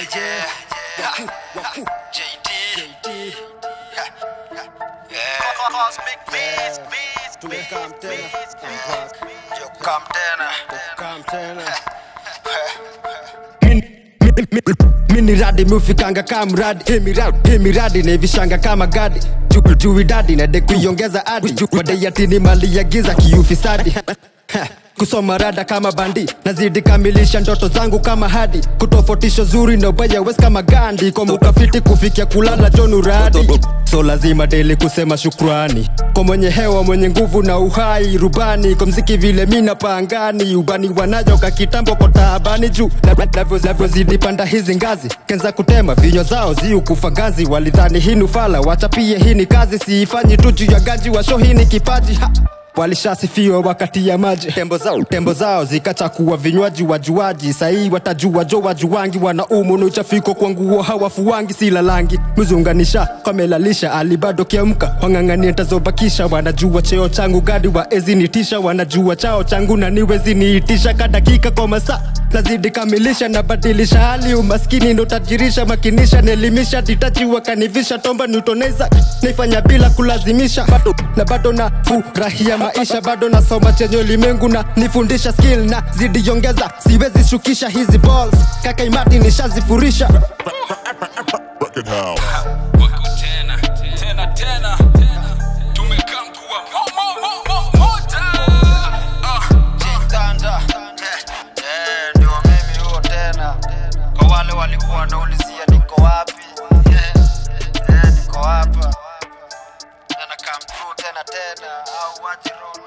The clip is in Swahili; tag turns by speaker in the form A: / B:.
A: yeah. JD. Yeah.
B: Cosmic beats, beats,
C: Tumekaa
B: beats,
C: tena,
B: beats,
C: I'm
B: beats,
C: back.
B: beats.
A: Yo, come tena.
C: Come tena. mini radi mufikanga kama mradi Hii miradi- hii miradi naivishanga kama gadi Ju- juu idadi nade kuiongeza adi wadaiatini mali ya giza kiufisadi kusoma rada kama bandi nazidi kamilisha ndoto zangu kama hadi kutofautisha zuri na ubaya wes kama gandi kwa mukafiti kufikia kulala jonuradi so lazima deli kusema shukrani kwa mwenye hewa mwenye nguvu na uhai rubani kwa mziki vile mina pangani ubani wanayo ka kitambo kwa taabani juu Na- navyo- navyozidi panda hizi ngazi kenza kutema vinywa zao ziukufa gazi walidhani hii nufala wachapie hii ni kazi siifanyi tu juu ya gaji washo hii ni kipaji ha! walishasifiwa wakati ya maji tembo zao, tembo zao zikachakua vinywaji wajuaji sahii watajua jo wajuwangi wanaumu na uchafiko kwa nguo hawafuwangi silalangi mzunganisha kwamelalisha alibado kiamka wang'ang'ania tazobakisha wanajua cheo changu gadi waezinitisha wanajua chao changu na niweziniitisha kadakika kwa masaa nazidi kamilisha na badilisha hali umaskini notajirisha makinisha nelimisha titaji wakanivisha tomba nutoneza naifanya bila kulazimisha bado, na bado na furahia maisha bado nasoma chenye ulimwengu na nifundisha skill na zidiongeza siwezi shukisha hizi balls kaka imati nishazifurisha
D: Record House.
E: wako tena tena tena tumekaa mkuwa mo, mo, mo, mo, moja Ah,
A: Jitanda. Eh, eh, ndio mimi huo tena kwa wale walikuwa wanaulizia niko wapi Eh, eh, niko hapa tena come through tena tena au wajiru